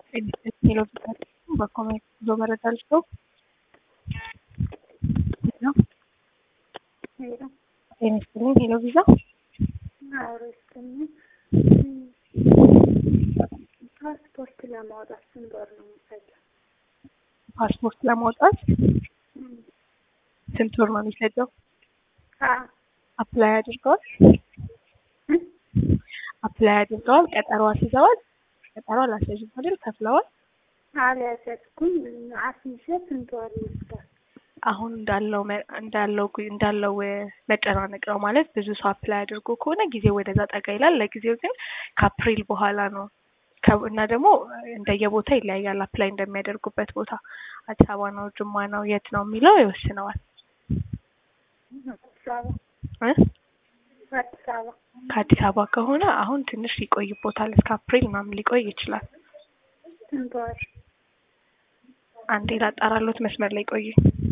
ሄሎ በኮሜንት ጉዞ መረጃ ልስጠው። ሄሎ ሄሎ ጤና ይስጥልኝ። ሄሎ ቪዛ አውሮ ይስጥልኝ። ፓስፖርት ለማውጣት ስንት ወር ነው የሚፈጀው? ፓስፖርት ለማውጣት እም፣ ስንት ወር ነው የሚፈጀው? አ አፕላይ አድርገዋል? እም፣ አፕላይ አድርገዋል? ቀጠሮ አስይዘዋል? ቀጠሮ አላስያዙም አይደል? ከፍለዋል? አልያዝኩም። አስይዤ ስንት ወር ይወስዳል? አሁን እንዳለው መ- እንዳለው ጉ- እንዳለው እ፣ መጨናነቅ ነው ማለት ብዙ ሰው አፕላይ አድርጎ ከሆነ ጊዜው ወደዛ ጠጋ ይላል። ለጊዜው ግን ከአፕሪል በኋላ ነው ከ- እና ደግሞ እንደየቦታ ይለያያል። አፕላይ እንደሚያደርጉበት ቦታ አዲስ አበባ ነው፣ ጅማ ነው፣ የት ነው የሚለው ይወስነዋል አዲስ አበባ እ? አዲስ አበባ ከአዲስ አበባ ከሆነ አሁን ትንሽ ይቆይቦታል። እስከ አፕሪል ምናምን ሊቆይ ይችላል። ስንት ወር? አንዴ ላጣራሎት መስመር ላይ ቆዩ።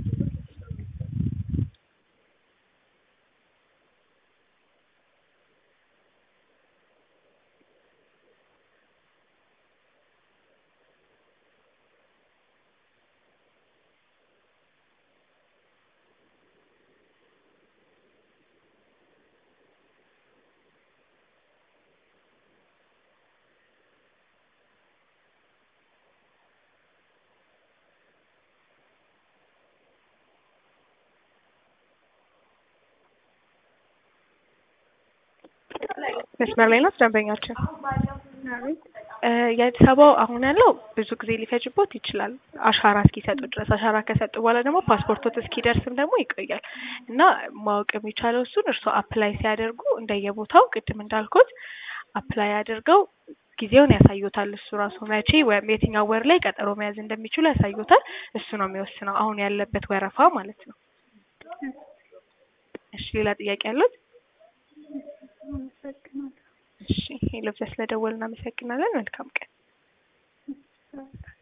መስመር ላይ ናት ደንበኛችን። አቤት እ፣ የአዲስ አበባው አሁን ያለው ብዙ ጊዜ ሊፈጅቦት ይችላል፣ አሻራ እስኪሰጡ ድረስ። አሻራ ከሰጡ በኋላ ደግሞ ፓስፖርቶት እስኪደርስም ደግሞ ይቆያል እና ማወቅ የሚቻለው እሱን እርስዎ አፕላይ ሲያደርጉ እንደየቦታው ቅድም እንዳልኩት አፕላይ አድርገው ጊዜውን ያሳዩታል። እሱ ራሱ መቼ ወይም የትኛው ወር ላይ ቀጠሮ መያዝ እንደሚችሉ ያሳዩታል። እሱ ነው የሚወስነው አሁን ያለበት ወረፋ ማለት ነው። እሺ ሌላ ጥያቄ ያሉት? አመሰግናለሁ። እሺ ሄሎ፣ ስለደወልን እናመሰግናለን። መልካም ቀን። እሺ፣